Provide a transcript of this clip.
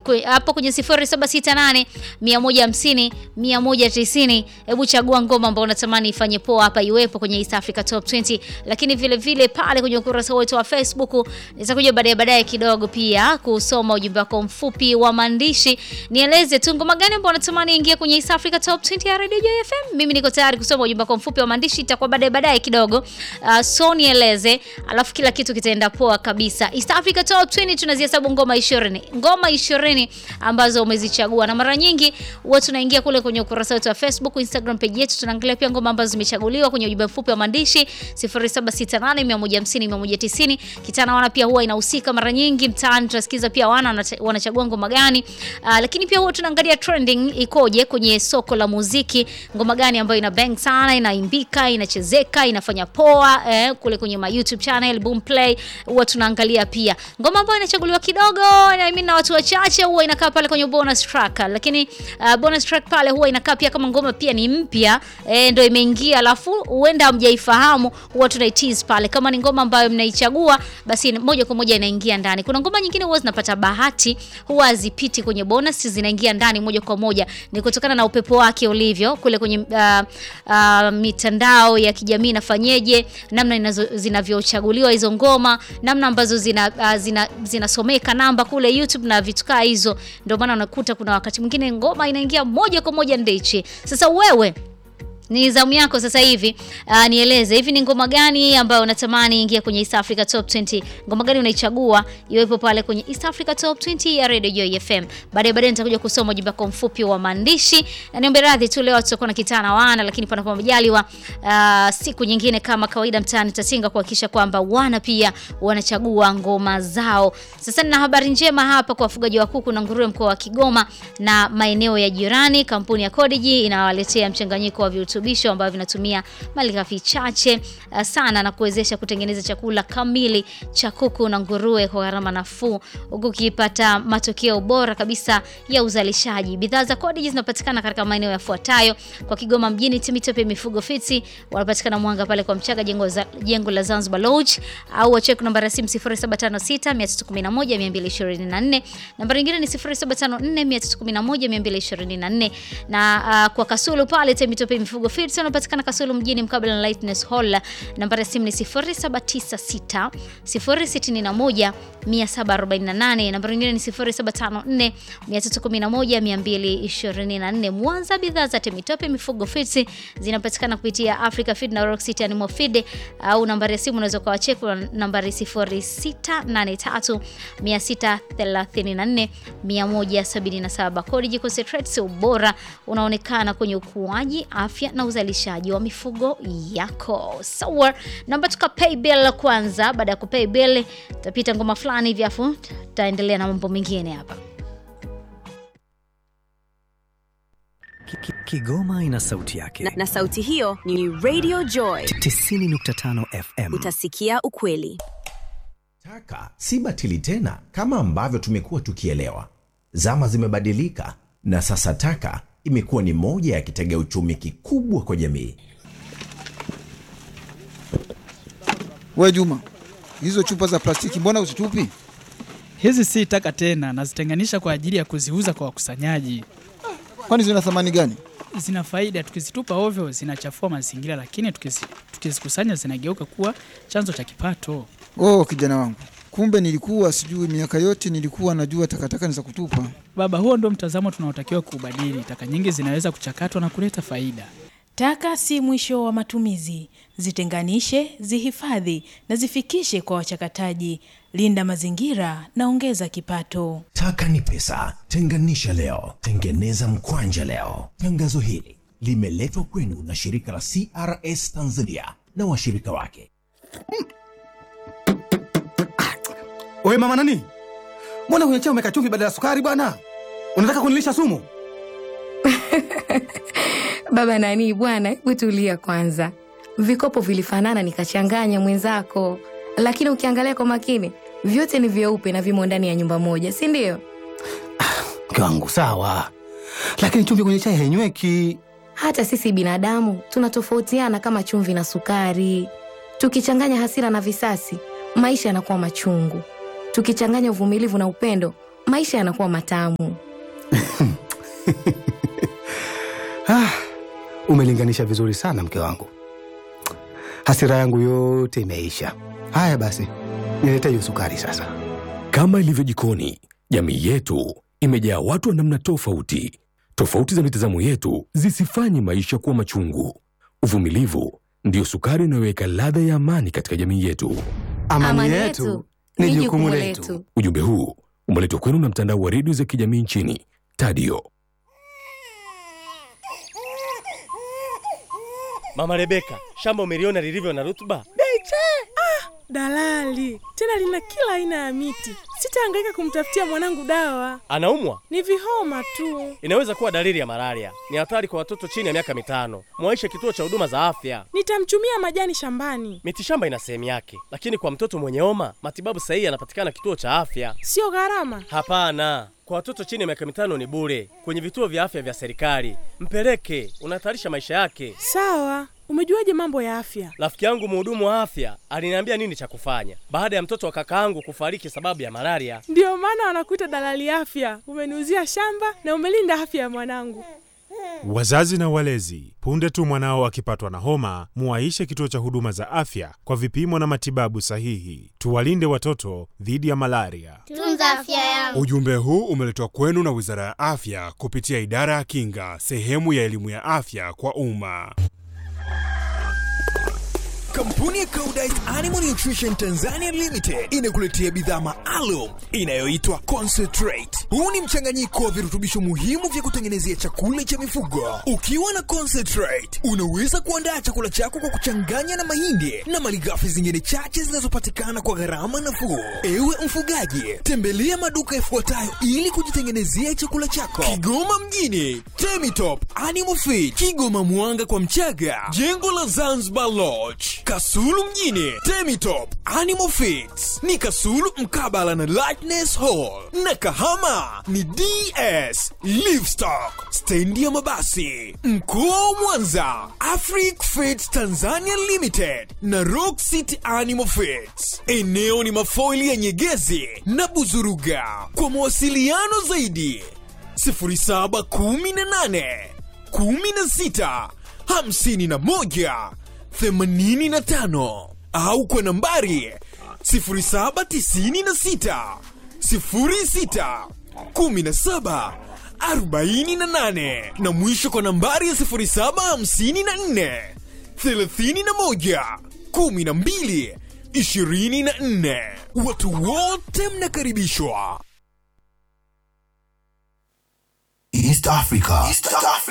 kwe- hapo kwenye 0768 150 190. Hebu chagua ngoma ambayo unatamani ifanye poa hapa iwepo kwenye East Africa Top 20, lakini vile vile pale kwenye ukurasa wetu wa Facebook nitakuja baadaye baadaye kidogo pia kusoma ujumbe wako mfupi wa maandishi. Nieleze tu ngoma gani ambayo unatamani ingie kwenye East Africa Top 20 ya Radio Joy FM. Mimi niko tayari kusoma ujumbe wako mfupi wa maandishi, itakuwa baadaye baadaye kidogo. Uh, so nieleze, alafu kila kitu kitaenda poa kabisa. East Africa Top 20 tunazihesabu ngoma 20. Ngoma 20 ambazo umezichagua na mara nyingi huwa tunaingia kule kwenye ukurasa wetu wa Facebook, Instagram page yetu tunaangalia pia ngoma ambazo zimechaguliwa kwenye ujumbe mfupi wa maandishi 0768150190. Kitana wana pia huwa inahusika mara nyingi mtaani, tunasikiza pia wana wanata- wanachagua ngoma gani. Uh, lakini pia huwa tunaangalia trending ikoje kwenye soko la muziki, ngoma gani ambayo ina bang sana, inaimbika, inachezeka, inafanya poa eh, kule kwenye my YouTube channel Boomplay huwa tunaangalia pia ngoma ambayo inachaguliwa kidogo na I mean na watu wachache huwa inakaa pale kwenye bonus track, lakini uh, bonus track pale huwa inakaa pia kama ngoma pia ni mpya eh, ndio imeingia, alafu huenda hamjaifahamu, huwa tunaitease pale. Kama ni ngoma ambayo mnaichagua, basi moja kwa moja inaingia ndani. Kuna ngoma nyingine huwa zinapata bahati, huwa hazipiti kwenye bonus, zinaingia ndani moja kwa moja, ni kutokana na upepo wake ulivyo kule kwenye uh, uh, mitandao ya kijamii inafanyeje, namna inazo- zinavyochaguliwa hizo ngoma, namna ambazo zina, uh, zina zinasomeka namba kule YouTube na vitu kaa hizo, ndio maana unakuta kuna wakati mwingine ngoma inaingia moja kwa moja ndichi. Sasa wewe ni zamu yako sasa hivi. Uh, nieleze hivi ni ngoma gani ambayo unatamani ingia kwenye East Africa Top 20? Ngoma gani unaichagua iwepo pale kwenye East Africa Top 20 ya Radio Joy FM? Baadaye baadaye nitakuja kusoma ujumbe wako mfupi wa maandishi. Na niombe radhi tu leo tutakuwa na kitana wana, lakini panapo majaliwa uh, siku nyingine kama kawaida mtaani tatinga kuhakikisha kwamba wana pia wanachagua ngoma zao. Sasa nina habari njema hapa kwa wafugaji wa kuku na nguruwe mkoa wa Kigoma na maeneo ya jirani. Kampuni ya Codigi inawaletea mchanganyiko wa virutubisho ambavyo vinatumia malighafi chache uh, sana na kuwezesha kutengeneza chakula kamili cha kuku na nguruwe kwa gharama nafuu, huku ukipata matokeo bora kabisa ya uzalishaji. Bidhaa za Codigi zinapatikana katika maeneo yafuatayo: kwa Kigoma mjini, Timitope Mifugo Fiti wanapatikana Mwanga pale kwa Mchaga, jengo, za, jengo la Zanzibar Lodge, au wacheki namba ya simu 0756 311 224. Nambari nyingine ni 0754 311 224, na uh, kwa Kasulu pale Timitope Mifugo Fiti wanapatikana Kasulu mjini mkabala na Lightness Hall. Nambari ya simu ni 0796 061 748. Nambari nyingine ni 0754 311 224. Mwanza, bidhaa za Temitope Mifugo Feeds zinapatikana kupitia Africa Feed na Rock City Animal Feed, au nambari ya simu unaweza kuwacheki kwa nambari 0683 634 177. Codigi Concentrates, ubora unaonekana kwenye ukuaji, afya na uzalishaji wa mifugo yako. Sawa, naomba tuka pay bill kwanza. Baada ya kupay bill, tutapita ngoma fulani hivi, afu tutaendelea na mambo mengine hapa. Ki- ki- Kigoma ina sauti yake. na, na sauti hiyo ni Radio Joy. 90.5 FM. Utasikia ukweli. Taka si batili tena kama ambavyo tumekuwa tukielewa. Zama zimebadilika na sasa taka imekuwa ni moja ya kitega uchumi kikubwa kwa jamii. We Juma, hizo chupa za plastiki mbona uzitupi? Hizi si taka tena, nazitenganisha kwa ajili ya kuziuza kwa wakusanyaji. Kwani zina thamani gani? Zina faida, tukizitupa ovyo zinachafua mazingira, lakini tukizi- tukizikusanya zinageuka kuwa chanzo cha kipato. Oh, kijana wangu, kumbe nilikuwa sijui. Miaka yote nilikuwa najua takataka ni za kutupa. Baba, huo ndio mtazamo tunaotakiwa kuubadili. Taka nyingi zinaweza kuchakatwa na kuleta faida. Taka si mwisho wa matumizi. Zitenganishe, zihifadhi na zifikishe kwa wachakataji. Linda mazingira na ongeza kipato. Taka ni pesa, tenganisha leo, tengeneza mkwanja leo. Tangazo hili limeletwa kwenu na shirika la CRS Tanzania na washirika wake. Oye mama nani, mbona kwenye chai umeweka chumvi badala ya sukari bwana? Unataka kunilisha sumu? Baba nani bwana, hebu tulia kwanza. Vikopo vilifanana nikachanganya mwenzako, lakini ukiangalia kwa makini vyote ni vyeupe na vimo ndani ya nyumba moja, si ndio? Mke wangu sawa, lakini chumvi kwenye chai hainyweki. Hata sisi binadamu tunatofautiana kama chumvi na sukari. Tukichanganya hasira na visasi, maisha yanakuwa machungu. Tukichanganya uvumilivu na upendo, maisha yanakuwa matamu. Ah, umelinganisha vizuri sana mke wangu. Hasira yangu yote imeisha. Haya basi, nilete hiyo sukari sasa. Kama ilivyo jikoni, jamii yetu imejaa watu wa namna tofauti. Tofauti za mitazamo yetu zisifanye maisha kuwa machungu. Uvumilivu ndiyo sukari inayoweka ladha ya amani katika jamii yetu. Amani, yetu ni jukumu letu. Ujumbe huu umeletwa kwenu na mtandao wa redio za kijamii nchini Tadio. Mama Rebeka, shamba umeliona lilivyo na rutuba? Beche! Ah, dalali tena lina kila aina ya miti. Sitahangaika kumtafutia mwanangu dawa, Anaumwa? ni vihoma tu. Inaweza kuwa dalili ya malaria. Ni hatari kwa watoto chini ya miaka mitano. Mwaishe kituo cha huduma za afya. Nitamchumia majani shambani, Mitishamba ina sehemu yake, lakini kwa mtoto mwenye homa matibabu sahihi yanapatikana kituo cha afya. sio gharama. Hapana, kwa watoto chini ya miaka mitano ni bure kwenye vituo vya afya vya serikali. Mpeleke, unahatarisha maisha yake. Sawa, umejuaje mambo ya afya? Rafiki yangu mhudumu wa afya aliniambia nini cha kufanya baada ya mtoto wa kakaangu kufariki sababu ya malaria. Ndiyo maana wanakuita dalali afya. Umeniuzia shamba na umelinda afya ya mwanangu. Wazazi na walezi, punde tu mwanao akipatwa na homa, muwaishe kituo cha huduma za afya kwa vipimo na matibabu sahihi. Tuwalinde watoto dhidi ya malaria. Tunza afya yangu. Ujumbe huu umeletwa kwenu na Wizara ya Afya kupitia Idara ya Kinga, sehemu ya elimu ya afya kwa umma. Kampuni ya Koudijt Animal Nutrition Tanzania Limited inakuletea bidhaa maalum inayoitwa Concentrate. Huu ni mchanganyiko wa virutubisho muhimu vya kutengenezea chakula cha mifugo. Ukiwa na Concentrate, unaweza kuandaa chakula chako kwa kuchanganya na mahindi na malighafi zingine chache zinazopatikana kwa gharama nafuu. Ewe mfugaji, tembelea maduka yafuatayo ili kujitengenezea chakula chako. Kigoma mjini, Temitop Animal Feed, Kigoma Mwanga kwa Mchaga, jengo la Zanzibar Lodge, Kasulu mjini, Temitop Animal Feeds ni Kasulu mkabala na Lightness Hall, na Kahama ni DS Livestock, stendi ya mabasi. Mkoa wa Mwanza, Afric Feeds Tanzania Limited na Rock City Animal Feeds. Eneo ni mafoili ya Nyegezi na Buzuruga. Kwa mawasiliano zaidi 0718 16 51 85 au kwa nambari 0796 06 17 48 na mwisho kwa nambari ya 0754 31 12 24. Watu wote mnakaribishwa. East Africa. East Africa.